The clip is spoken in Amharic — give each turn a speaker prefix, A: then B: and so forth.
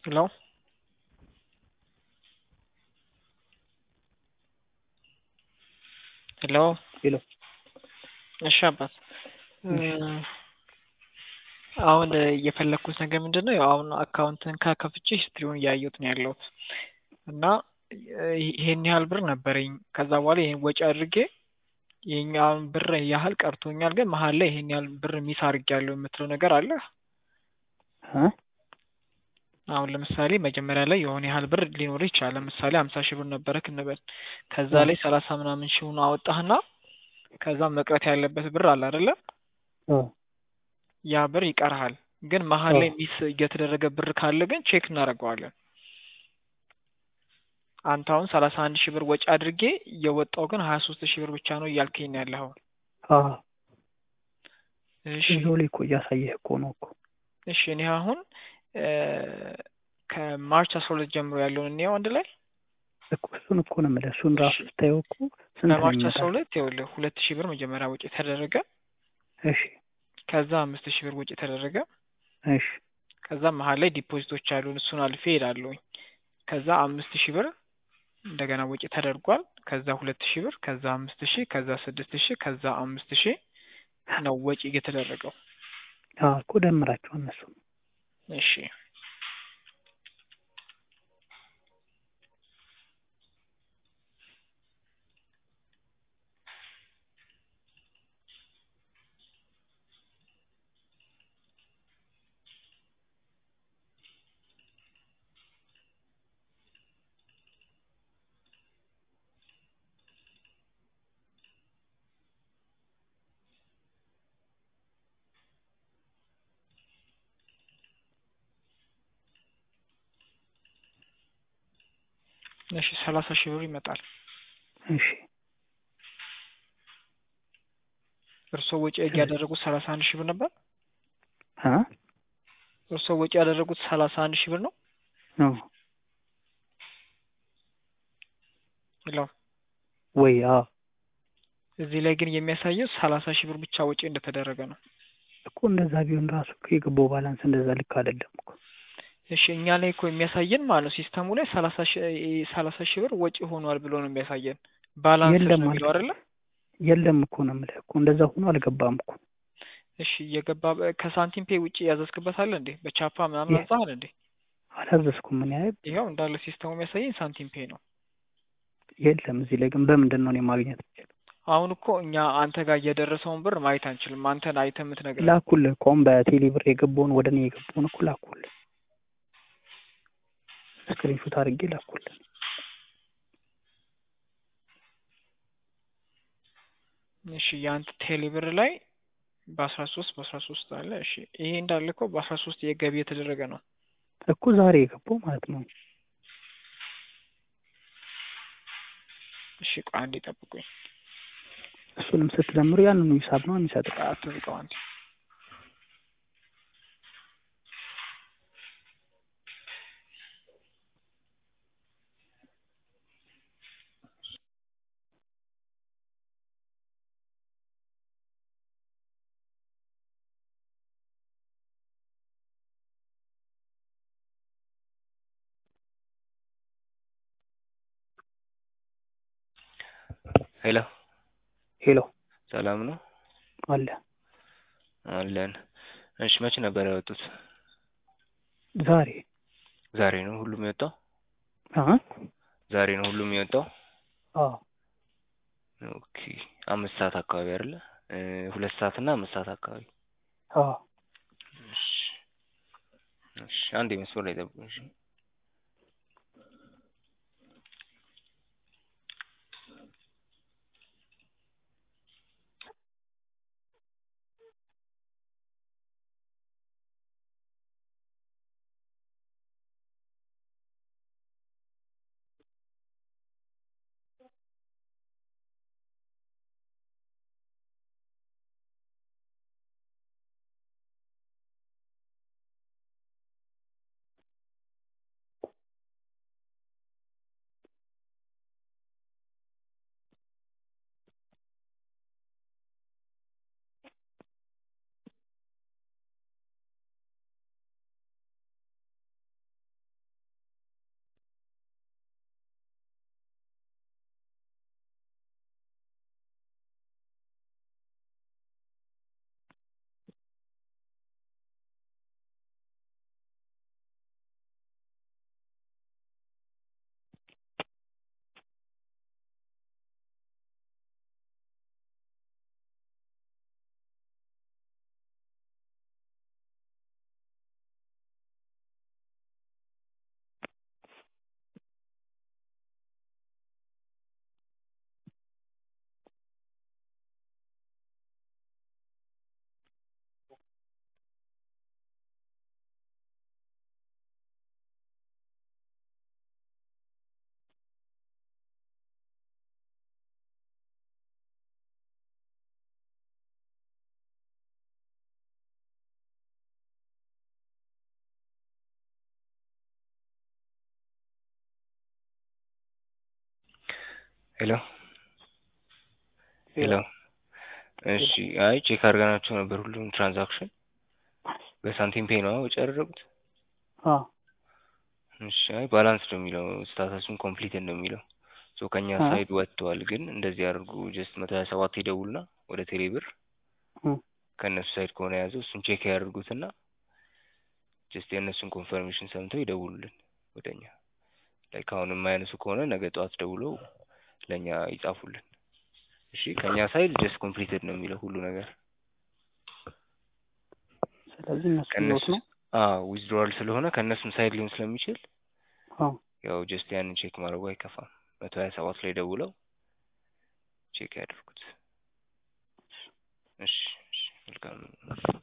A: ሄሎ ሄሎ
B: ሄሎ
A: እሺ አባት አሁን የፈለግኩት ነገር ምንድን ነው? ያው አሁን አካውንትን ከከፍቼ ሂስትሪውን እያየሁት ነው ያለሁት እና ይሄን ያህል ብር ነበረኝ። ከዛ በኋላ ይሄን ወጪ አድርጌ ይሄኛውን ብር ያህል ቀርቶኛል፣ ግን መሀል ላይ ይሄን ያህል ብር ሚስ አድርጌያለሁ የምትለው ነገር አለ? አሁን ለምሳሌ መጀመሪያ ላይ የሆነ ያህል ብር ሊኖር ይችላል። ለምሳሌ ሀምሳ ሺህ ብር ነበረክ እንበል። ከዛ ላይ ሰላሳ ምናምን ሺውን አወጣህና ከዛ መቅረት ያለበት ብር አለ አይደለ? ያ ብር ይቀርሃል። ግን መሀል ላይ ሚስ እየተደረገ ብር ካለ ግን ቼክ እናደርገዋለን። አንተ አሁን ሰላሳ አንድ ሺህ ብር ወጪ አድርጌ እየወጣው ግን ሀያ ሶስት ሺህ ብር ብቻ ነው እያልከኝ ነው ያለኸው። እሺ
B: እዛው ላይ እኮ እያሳየህ እኮ ነው እኮ።
A: እሺ እኔ አሁን ከማርች አስራ ሁለት ጀምሮ ያለውን እንየው አንድ ላይ
B: እኮ እሱን እኮ ነው የምልህ። እሱን ራሱ ስታየው እኮ ስንት ነው
A: ከማርች አስራ
B: የሚመጣው?
A: ሁለት ይኸውልህ ሁለት ሺህ ብር መጀመሪያ ወጪ ተደረገ።
B: እሺ
A: ከዛ አምስት ሺህ ብር ወጪ ተደረገ።
B: እሺ
A: ከዛ መሀል ላይ ዲፖዚቶች አሉን። እሱን አልፌ ሄዳለሁኝ። ከዛ አምስት ሺህ ብር እንደገና ወጪ ተደርጓል። ከዛ ሁለት ሺህ ብር ከዛ አምስት ሺህ ከዛ ስድስት ሺህ ከዛ አምስት ሺህ ነው ወጪ የተደረገው።
B: አዎ እኮ ደምራቸው እነሱ
A: እሺ እሺ ሰላሳ ሺህ ብር ይመጣል።
B: እሺ
A: እርስዎ ወጪ ያደረጉት ሰላሳ አንድ ሺህ ብር ነበር።
B: አ
A: እርስዎ ወጪ ያደረጉት ሰላሳ አንድ ሺህ ብር ነው።
B: ነው
A: ሄሎ
B: ወይ? አዎ
A: እዚህ ላይ ግን የሚያሳየው ሰላሳ ሺህ ብር ብቻ ወጪ እንደተደረገ ነው።
B: እኮ እንደዛ ቢሆን ራሱ እኮ የገባው ባላንስ እንደዛ ልክ አይደለም እኮ።
A: እሺ እኛ ላይ እኮ የሚያሳየን ማለት ነው ሲስተሙ ላይ ሰላሳ ሺህ ሰላሳ ሺህ ብር ወጪ ሆኗል ብሎ ነው የሚያሳየን። ባላንስ
B: የለም
A: ነው የሚለው
B: አልገባም።
A: አይደለ?
B: የለም እኮ ነው የምልህ እኮ እንደዛ ሆኖ አልገባም እኮ።
A: እሺ እየገባ ከሳንቲም ፔ ውጪ ያዘዝክበት አለ እንዴ? በቻፓ ምናምን
B: የ-
A: አዛሃል እንዴ?
B: አላዘዝኩም ምን ያህል
A: ይኸው እንዳለ ሲስተሙ የሚያሳየኝ ሳንቲም ፔ ነው።
B: የለም እዚህ ላይ ግን በምንድን ነው እኔ ማግኘት የምችለው?
A: አሁን እኮ እኛ አንተ ጋር የደረሰውን ብር ማየት አንችልም። አንተን አይተህ የምትነግረን
B: ላኩልህ እኮ አሁን በቴሌ ብር የገባውን ወደ እኔ የገባውን እኮ ላኩልህ። ስክሪንሾት አድርጌ ላኩልህ።
A: እሺ የአንተ ቴሌ ብር ላይ በአስራ ሶስት በአስራ ሶስት አለ። እሺ ይሄ እንዳለ እኮ በአስራ ሶስት የገቢ የተደረገ ነው።
B: እኮ ዛሬ የገባው ማለት ነው።
A: እሺ ቆይ አንዴ ጠብቁኝ።
B: እሱንም ስትደምሩ ያንኑ ሂሳብ ነው የሚሰጠው።
A: አትዝጋው አንዴ።
C: ሄሎ
B: ሄሎ
C: ሰላም ነው
B: አለ
C: አለን። እሺ መቼ ነበር ያወጡት?
B: ዛሬ
C: ዛሬ ነው ሁሉም የወጣው?
B: አ
C: ዛሬ ነው ሁሉም የወጣው?
B: አዎ
C: ኦኬ አምስት ሰዓት አካባቢ አይደለ? እ ሁለት ሰዓት እና አምስት ሰዓት አካባቢ።
B: አዎ
C: እሺ እሺ አንዴ መስመር ላይ ጠብቁኝ። እሺ ሄሎ ሄሎ እሺ አይ ቼክ አድርገናቸው ነበር ሁሉም ትራንዛክሽን በሳንቲም ፔይ ነው ወጪ ያደረጉት
B: አዎ
C: እሺ አይ ባላንስ ነው የሚለው ስታተሱን ኮምፕሊት ነው የሚለው ሶ ከኛ
B: አ
C: ሳይድ ወጥተዋል ግን እንደዚህ አድርጉ ጀስት መቶ ሀያ ሰባት ይደውሉና ወደ ቴሌ ብር
B: እ
C: ከእነሱ ሳይድ ከሆነ የያዘው እሱን ቼክ ያደርጉትና ጀስት የእነሱን ኮንፈርሜሽን ሰምተው ይደውሉልን ወደኛ ላይክ አሁን የማያነሱ ከሆነ ነገ ጠዋት ደውለው ለእኛ ይጻፉልን እሺ ከእኛ ሳይድ ጀስት ኮምፕሊትድ ነው የሚለው ሁሉ ነገር
B: ስለዚህ እነሱ ይዘውት
C: ከእነሱ
B: ነው
C: ዊዝድሮዋል ስለሆነ ከእነሱም ሳይድ ሊሆን ስለሚችል
B: አዎ
C: ያው ጀስት ያንን ቼክ ማድረጉ አይከፋም መቶ ሀያ ሰባት ላይ ደውለው ቼክ ያደርጉት እሺ እሺ መልካም